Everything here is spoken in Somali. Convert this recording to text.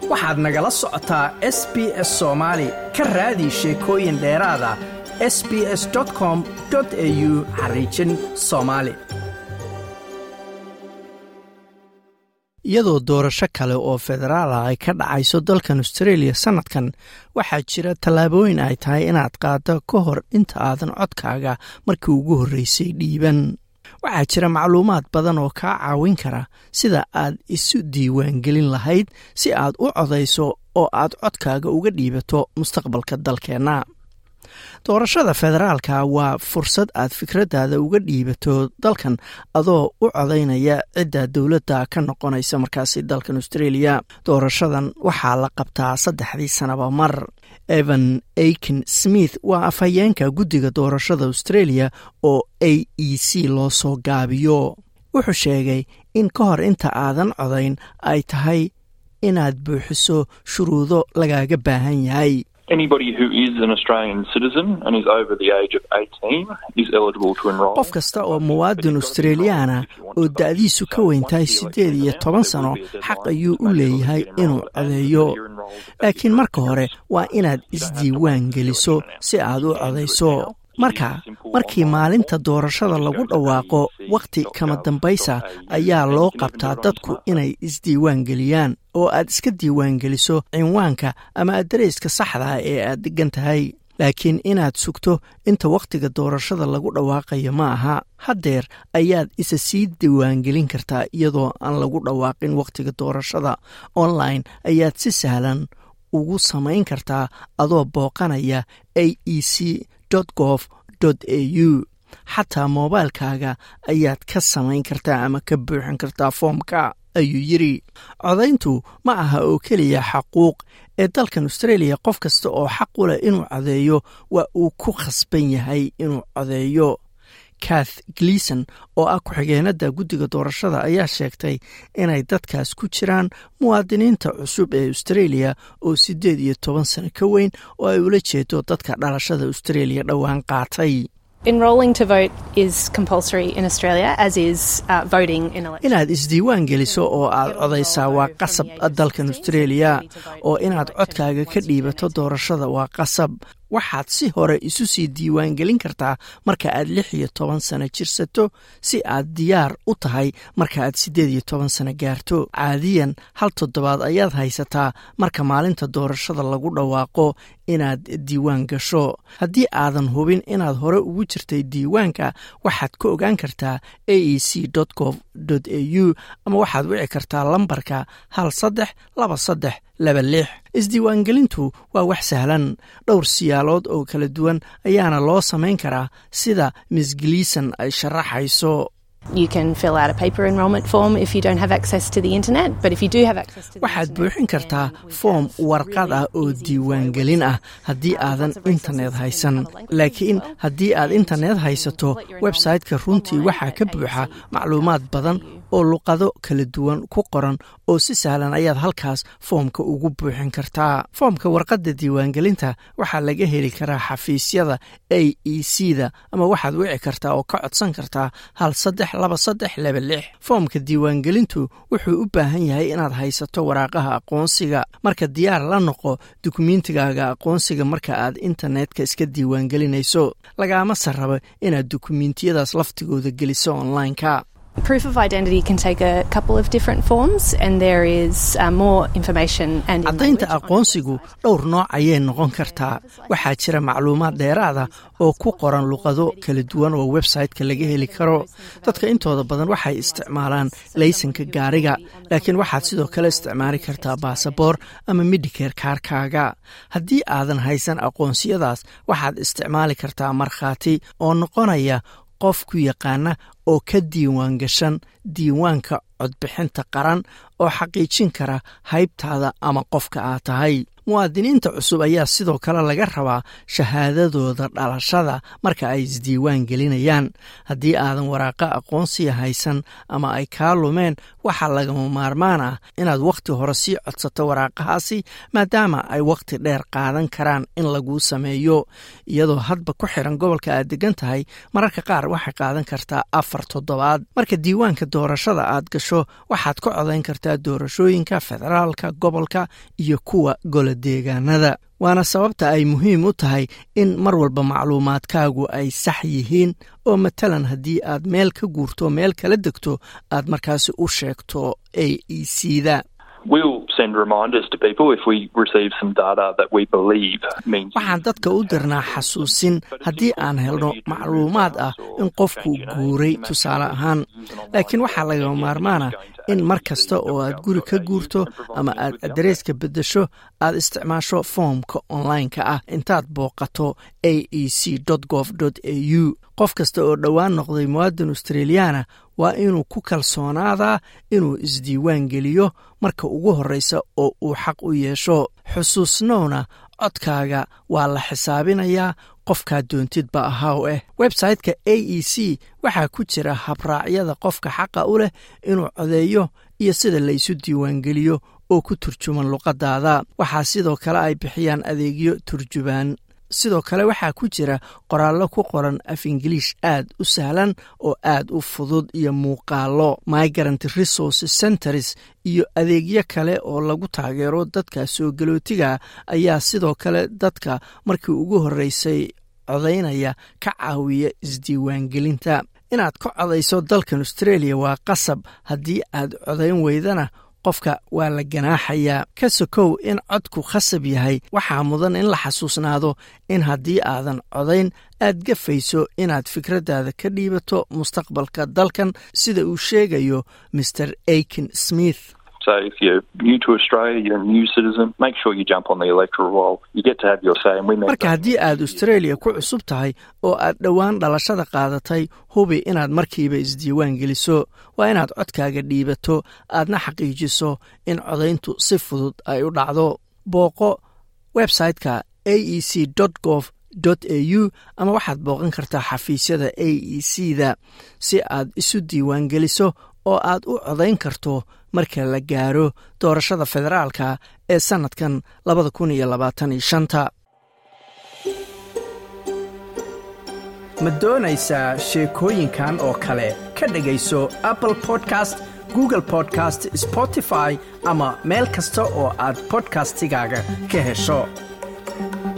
waxaad nagala socotaa s b s soomaali ka raadi sheekooyin dheeraada s b s com au xariijin soomaali iyadoo doorasho kale oo federaala ay ka dhacayso dalkan australia sannadkan waxaa jira tallaabooyin ay tahay inaad qaado ka hor inta aadan codkaaga markii ugu horreysay dhiiban waxaa jira macluumaad badan oo kaa caawin kara sida aad isu diiwaangelin lahayd si aad u codayso oo aad codkaaga uga dhiibato mustaqbalka dalkeenna doorashada federaalka waa fursad aad fikraddaada uga dhiibato dalkan adoo u codaynaya cidda dowladda ka noqonaysa markaasi dalkan australia doorashadan waxaa la qabtaa saddexdii sanaba mar evan aiken smith waa afhayeenka guddiga doorashada australia oo a e c loo soo gaabiyo wuxuu sheegay in ka hor inta aadan codayn ay tahay inaad buuxiso shuruudo lagaaga baahan yahay qof kasta oo muwaadin australiyaana oo da'diisu ka weyn tahay siddeed iyo toban sano xaq ayuu u leeyahay inuu codeeyo laakiin marka hore waa inaad isdiiwaan geliso si aad u codayso marka markii maalinta doorashada lagu dhawaaqo wakhti kama dambaysa ayaa loo qabtaa dadku inay isdiiwaan geliyaan oo aad iska diiwaangeliso cinwaanka ama adareyska saxdaa ee aad degan tahay laakiin inaad sugto inta wakhtiga doorashada lagu dhawaaqayo ma aha haddeer ayaad isa sii diiwaangelin kartaa iyadoo aan lagu dhawaaqin wakhtiga doorashada online ayaad si sahlan ugu samayn kartaa adoo booqanaya a e c gov au xataa moobailkaaga ayaad ka samayn kartaa ama ka buuxin kartaa foomka ayuu yidri codayntu ma aha oo keliya xaquuq ee dalkan australia qof kasta oo xaq u leh inuu codeeyo waa uu ku khasban yahay inuu codeeyo kath gleason oo ah ku-xigeenada guddiga doorashada ayaa sheegtay inay dadkaas ku jiraan muwaadiniinta cusub ee australia oo siddeed iyo toban sano ka weyn oo ay ula jeedo dadka dhalashada australia dhowaan qaatay inaad isdiiwaan geliso oo aad codaysaa waa qasab dalkan australia oo inaad codkaaga ka dhiibato doorashada waa qasab waxaad si hore isu sii diiwaan gelin kartaa marka aad lix iyo toban sano jirsato si aad diyaar u tahay marka aad siddeed iyo toban sano gaarto caadiyan hal toddobaad ayaad haysataa marka maalinta doorashada lagu dhawaaqo inaad diiwaan gasho haddii aadan hubin inaad hore ugu jirtay diiwaanka waxaad ka ogaan kartaa a e c gov au ama waxaad wici kartaa lambarka hal saddex laba saddex laba lix isdiiwaangelintu waa wax sahlan dhowr siyaalood oo kala duwan ayaana loo samayn karaa sida miss gleason ay sharaxayso waxaad buuxin kartaa foom warqad ah oo diiwaangelin ah haddii aadan internet haysan laakiin haddii aad internet haysato website-ka runtii waxaa ka buuxa macluumaad badan oo luqado kala duwan ku qoran oo si sahlan ayaad halkaas foomka ugu buuxin kartaa foomka warqadda diiwaangelinta waxaa laga heli karaa xafiisyada a e c da ama waxaad wici kartaa oo ka codsan kartaa hal saddex laba saddex laba lix foomka diiwaangelintu wuxuu u baahan yahay inaad haysato waraaqaha aqoonsiga marka diyaar la noqo dukumiintigaaga aqoonsiga marka aad internetka iska diiwaangelinayso lagaama sarrabo inaad dukumiintiyadaas laftigooda geliso online-ka Proof of identity can take a couple of different forms and there is uh, more information and caddaynta aqoonsigu dhowr nooc ayay noqon kartaa waxaa jira macluumaad dheeraada oo ku qoran luqado kala duwan oo website-ka laga heli karo dadka intooda badan waxay isticmaalaan laysanka gaariga laakiin waxaad sidoo kale isticmaali kartaa baasaboor ama midhikeer kaarkaaga haddii aadan haysan aqoonsiyadaas waxaad isticmaali kartaa markhaati oo noqonaya qof ku yaqaana oo ka diiwaan gashan diiwaanka codbixinta qaran oo xaqiijin kara haybtaada ama qofka aad tahay muwaadiniinta cusub ayaa sidoo kale laga rabaa shahaadadooda dhalashada marka ay isdiiwaan gelinayaan haddii aadan waraaqo aqoonsiya haysan ama ay kaa lumeen waxaa lagama maarmaan ah inaad wakhti hore sii codsato waraaqahaasi maadaama ay wakhti dheer qaadan karaan in laguu sameeyo iyadoo hadba ku xiran gobolka aad degan tahay mararka qaar waxay qaadan kartaa afar toddobaad marka diiwaanka doorashada aad gasho waxaad ka codayn kartaa doorashooyinka federaalka gobolka iyo kuwa golo deegaanada waana sababta ay muhiim u tahay in mar walba macluumaadkaagu ay sax yihiin oo matalan haddii aad meel ka guurto meel kala degto aad markaasi u sheegto a e c da waxaan dadka u dirnaa xasuusin haddii aan helno macluumaad ah in qofku guuray tusaale ahaan laakiin waxaa lagama maarmaana in mar kasta oo aad guri ka guurto ama aad adareeska beddesho aad isticmaasho foomka online-ka ah intaad booqato a e c gov a u qof kasta oo dhowaan noqday muwaadin australiyaana waa inuu ku kalsoonaadaa inuu isdiiwaan geliyo marka ugu horreysa oo uu xaq u yeesho xusuusnowna codkaaga waa la xisaabinayaa qofkaa doontidba ahaw ah website-ka a e c waxaa ku jira habraacyada qofka xaqa u leh inuu codeeyo iyo sida la isu diiwaangeliyo oo ku turjuman luqadaada waxaa sidoo kale ay bixiyaan adeegyo turjubaan sidoo kale waxaa ku jira qoraallo ku qoran af ingiliish aad u sahlan oo aad u fudud iyo muuqaalo migrant resource centers iyo adeegyo kale oo lagu taageero dadka soo galootiga ayaa sidoo kale dadka markii ugu horreysay codaynaya ka caawiya isdiiwaangelinta inaad ka codayso dalkan australia waa qasab haddii aad codayn weydana qofka waa la ganaaxayaa ka sokow in codku khasab yahay waxaa mudan in la xasuusnaado in haddii aadan codayn aad gafayso inaad fikraddaada ka dhiibato mustaqbalka dalkan sida uu sheegayo master aikin smith So if you're new to Australia, you're a new citizen, make sure you jump on the electoral roll. You get to have your say. And we marka haddii aad australia ku cusub tahay oo aad dhowaan dhalashada qaadatay hubi inaad markiiba isdiiwaan geliso waa inaad codkaaga dhiibato aadna xaqiijiso in codayntu si fudud ay u dhacdo booqo website-ka a e c gov a u ama waxaad booqan kartaa xafiisyada a e c da si aad isu diiwaan geliso oo aad u codayn karto marka la gaaro doorashada federaalka ee sannadkan labada kun iyo labaatan iyo shanta ma doonaysaa sheekooyinkan oo kale ka dhegayso apple podcast google podcast spotify ama meel kasta oo aad bodkastigaaga ka hesho